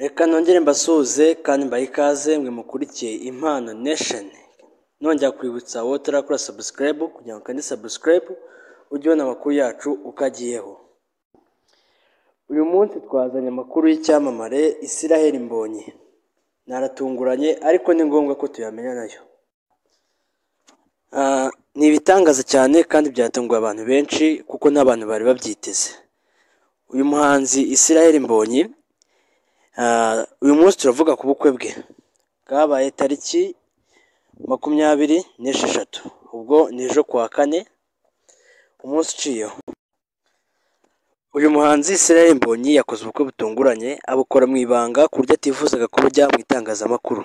reka nongere mbasuhuze kandi mbahe ikaze mwe mukurikiye impano nation nongera kwibutsa wowe utarakora subscribe kugira ngo ukande subscribe ujye ubona amakuru yacu uko agiyeho uyu munsi twazanye amakuru y'icyamamare Israel Mbonyi naratunguranye ariko ni ngombwa ko tuyamenya nayo Ah, ni ibitangaza cyane kandi byatunguye abantu benshi kuko n'abantu bari babyiteze uyu muhanzi Israel Mbonyi ah, uyu munsi turavuga ku bukwe bwe bwabaye tariki makumyabiri n'esheshatu ubwo ni ejo kuwa kane umunsi uciyeho uyu muhanzi Israel Mbonyi yakoze ubukwe butunguranye abukora mu ibanga ku buryo atifuzaga kubujya mu itangazamakuru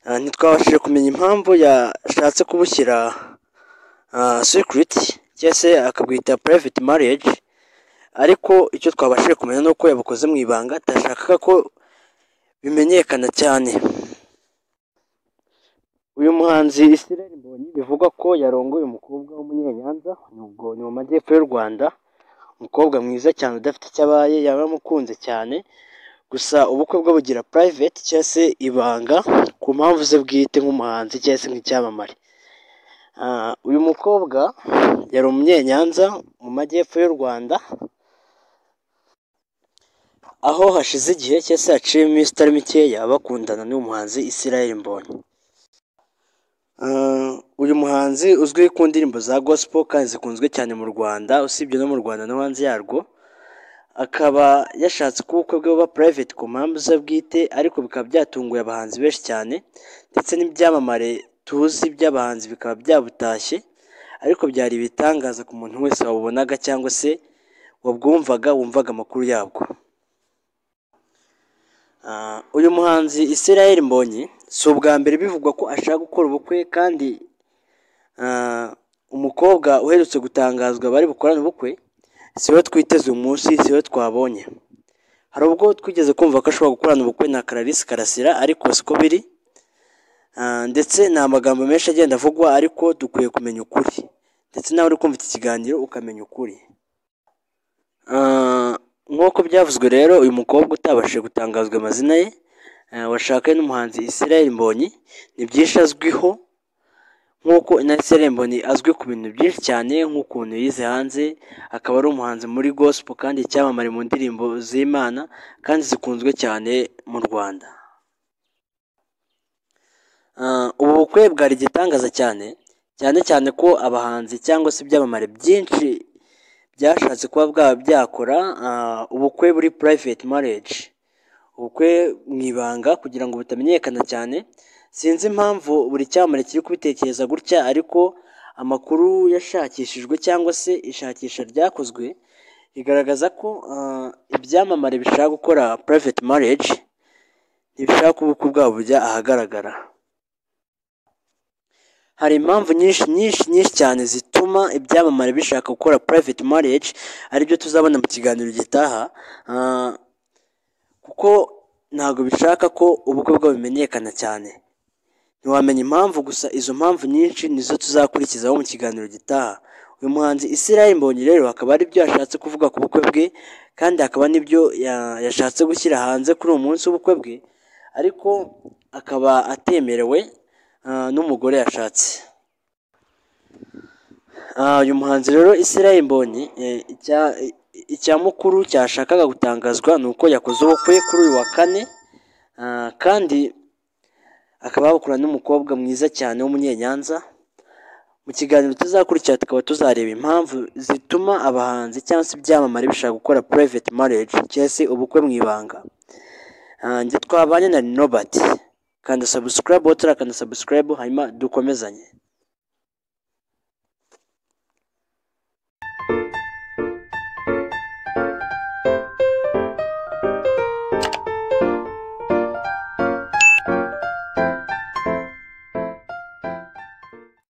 Ah, ntitwabashije kumenya impamvu yashatse kubushyira ah, secret cyangwa se akabwita private marriage ariko icyo twabashije kumenya ni uko yabukoze mu ibanga atashakaga ko bimenyekana cyane uyu muhanzi Israel Mbonyi bivugwa ko yarongoye umukobwa w'umunyanyanza ubwo ni mu majyepfo y'u Rwanda umukobwa mwiza cyane udafite icyo abaye yaba amukunze cyane gusa ubukwe bwe bugira private cyangwa se ibanga ku mpamvu ze bwite nk'umuhanzi cyangwa se nk'icyamamare Ah, uyu mukobwa yari umunyenyanza mu majyepfo y'u Rwanda aho hashize igihe cyangwa se haciye iminsi itari mikeya bakundana n'uyu muhanzi Israel Mbonyi Ah, uyu muhanzi uzwi ku ndirimbo za gospel kandi zikunzwe cyane mu Rwanda usibye no mu Rwanda no hanze yarwo akaba yashatse ko ubukwe bwe buba private ku mpamvu ze bwite ariko bikaba byatunguye abahanzi benshi cyane ndetse n'ibyamamare tuzi by'abahanzi bikaba byabutashye ariko byari ibitangaza ku muntu wese wabubonaga cyangwa se wabwumvaga wumvaga amakuru yabwo Ah, uyu muhanzi Israel Mbonyi si ubwa mbere bivugwa ko ashaka gukora ubukwe kandi ah, umukobwa uherutse gutangazwa bari bukorane ubukwe siwe twiteze uyu munsi siwe twabonye hari ubwo twigeze kumva ko ashobora gukorana ubukwe na Clarisse Karasira ariko siko biri Ah, ndetse ni amagambo menshi agenda avugwa ariko dukwiye kumenya ukuri ndetse nawe uri kumva iki kiganiro ukamenya ukuri Ah, nk'uko byavuzwe rero uyu mukobwa utabashije gutangazwa amazina ye ah, washakanye n'umuhanzi Israel Mbonyi ni byinshi azwiho nk'uko na Israel Mbonyi azwi ku bintu byinshi cyane nk'ukuntu yize hanze akaba ari umuhanzi muri gospel kandi icyamamare mu ndirimbo z'Imana kandi zikunzwe cyane mu Rwanda Ah, ubu bukwe bwari igitangaza cyane cyane cyane ko abahanzi cyangwa se ibyamamare byinshi byashatse kuba bwaba byakora ah, ubukwe buri private marriage ubukwe mu ibanga kugira ngo butamenyekana cyane sinzi impamvu buri cyamamare kiri kubitekereza gutya ariko amakuru yashakishijwe cyangwa se ishakisha ryakozwe rigaragaza ko ah, ibyamamare bishaka gukora private marriage ntibishaka ko ubukwe bwabo bujya ahagaragara hari impamvu nyinshi nyinshi nyinshi cyane zituma ibyamamare bishaka gukora private marriage aribyo tuzabona mu kiganiro gitaha Ah, kuko ntabwo bishaka ko ubukwe bwabo bimenyekana cyane ntiwamenya impamvu gusa izo mpamvu nyinshi nizo tuzakurikizaho mu kiganiro gitaha uyu muhanzi Israel Mbonyi rero hakaba ari byo yashatse kuvuga ku bukwe bwe kandi hakaba n'ibyo ya- yashatse gushyira hanze kuri uwo munsi w'ubukwe bwe ariko akaba atemerewe ah, n'umugore yashatse Ah, uyu muhanzi rero Israel Mbonyi eh, icya- icya mukuru cyashakaga gutangazwa ni uko yakoze ubukwe kuri uyu wa kane Ah, kandi akaba bakorana n'umukobwa mwiza cyane w'umunyenyanza mu kiganiro tuzakurikira tukaba tuzareba impamvu zituma abahanzi cyangwa se ibyamamare bishaka gukora private marriage cyangwa se ubukwe mu ibanga Ah, njye twabanye na Robert kanda subscribe wowe utarakanda subscribe hanyuma dukomezanye